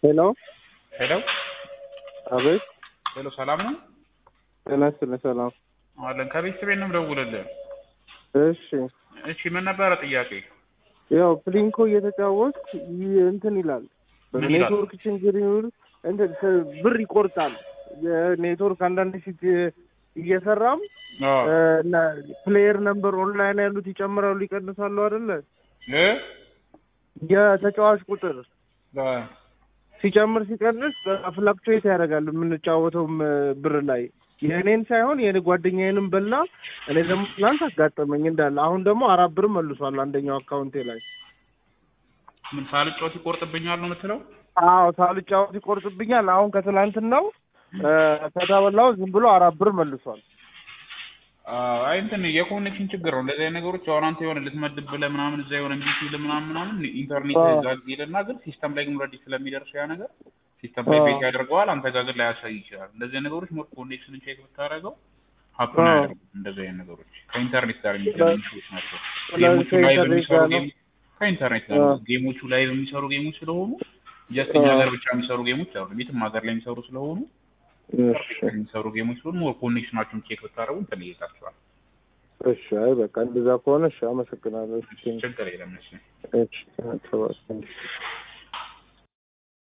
ሄሎ ሄሎ አቤት ሄሎ፣ ሰላም ነው ጤና ይስጥልኝ ሰላም አለን። ከቤተሰቤ ነው የምደውልልህ። እሺ እሺ፣ ምን ነበረ ጥያቄ? ያው ፕሊንኮ እየተጫወት እንትን ይላል ምን ይላል? ኔትወርክ ችግር ይሁን እንትን ስ- ብር ይቆርጣል የኔትወርክ አንዳንድ ሺት እየሰራም አዎ እና ፕሌየር ነምበር ኦንላይን ያሉት ይጨምራሉ ይቀንሳሉ አይደለ እ የተጫዋች ቁጥር አ ሲጨምር ሲቀንስ ፍላክቹዌት ያደርጋል የምንጫወተውም ብር ላይ የእኔን ሳይሆን የእኔ ጓደኛዬንም በላ እኔ ደግሞ ትናንት አጋጠመኝ እንዳለ አሁን ደግሞ አራት ብር መልሷል አንደኛው አካውንቴ ላይ ምን ሳልጫወት ይቆርጥብኛል ነው የምትለው? አዎ ሳልጫወት ይቆርጥብኛል አሁን ከትላንትናው እ፣ ከተበላው ዝም ብሎ አራት ብር መልሷል አዎ፣ አይ እንትን የኮኔክሽን ችግር ነው። እንደዚህ አይነት ነገሮች አሁን አንተ የሆነ ልትመድብ ብለህ ምናምን እዛ የሆነ እምቢ ሲል ምናምን ምናምን ኢንተርኔት አዎ። ዛግ ይልና ግን ሲስተም ላይ ግን ኦልሬዲ ስለሚደርስ ያ ነገር ሲስተም ላይ አዎ። ቤት ያደርገዋል። አንተ ጋር ግን ላያሳይ ይችላል። እንደዚህ አይነት ነገሮች ሞር ኮኔክሽንን ቼክ ብታደርገው ሀፕን አዎ። አያደርጉም። እንደዚህ አይነት ነገሮች ከኢንተርኔት ጋር የሚገናኙ ሾዎች ናቸው። ስለዚህ ጌሞቹ ላይ ከኢንተርኔት የሚሰሩ ጋር ነው። ጌም ከኢንተርኔት ጋር ነው። አዎ። ጌሞቹ ላይ የሚሰሩ ጌሞች ስለሆኑ ጀስት እኛ አዎ። ሀገር ብቻ የሚሰሩ ጌሞች አሉ። የትም ሀገር ላይ የሚሰሩ ስለሆኑ እሺ የሚሰሩ ጌሞች ስለሆኑ ሞር ኮኔክሽናቸውን ቼክ ብታደርጉ እንትን ይይዛቸዋል። እሺ አይ በቃ እንደዛ ከሆነ እሺ አመሰግናለሁ እሺ ችግር የለም እሺ። እሺ ተባስ